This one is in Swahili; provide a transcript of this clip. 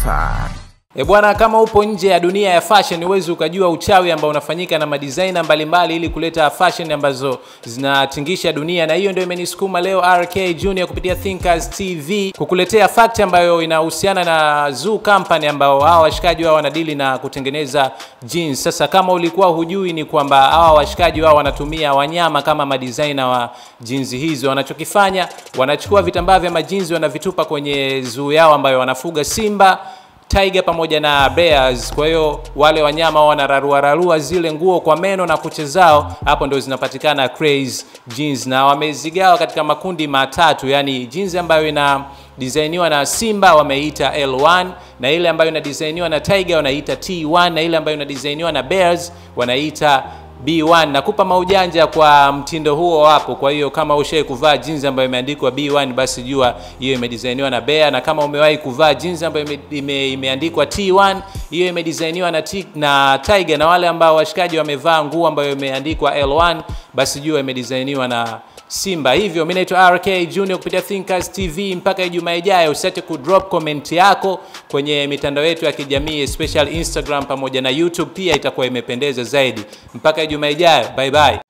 Taifa. E bwana, kama upo nje ya dunia ya fashion huwezi ukajua uchawi ambao unafanyika na madizaina mbalimbali ili kuleta fashion ambazo zinatingisha dunia, na hiyo ndio imenisukuma leo RK Junior kupitia Thinkers TV kukuletea fact ambayo inahusiana na Zoo Company ambao hawa washikaji wao wanadili na kutengeneza jeans. Sasa kama ulikuwa hujui, ni kwamba hawa washikaji wao wanatumia wanyama kama madizaina wa jeans hizo. Wanachokifanya, wanachukua vitambaa vya majinsi wanavitupa kwenye zoo yao ambayo wanafuga simba tiger pamoja na bears. Kwa hiyo wale wanyama wao wanararua rarua zile nguo kwa meno na kucha zao, hapo ndio zinapatikana craze jeans, na wamezigawa katika makundi matatu, yani jeans ambayo ina designiwa na simba wameita L1 na ile ambayo ina designiwa na tiger wanaita T1 na ile ambayo ina designiwa na bears wanaita B1 nakupa maujanja kwa mtindo huo hapo. Kwa hiyo kama ushawahi kuvaa jeans ambayo imeandikwa B1 basi jua hiyo imedesigniwa na Bear, na kama umewahi kuvaa jeans ambayo ime, ime, imeandikwa T1 hiyo imedesigniwa na, T, na Tiger, na wale ambao washikaji wamevaa nguo ambayo imeandikwa L1 basi jua imedesigniwa na Simba. Hivyo mimi naitwa RK Junior kupitia Thinkers TV. Mpaka Ijumaa ijayo, usiache kudrop comment yako kwenye mitandao yetu ya kijamii especially Instagram pamoja na YouTube, pia itakuwa imependeza zaidi. Mpaka Ijumaa ijayo, bye bye.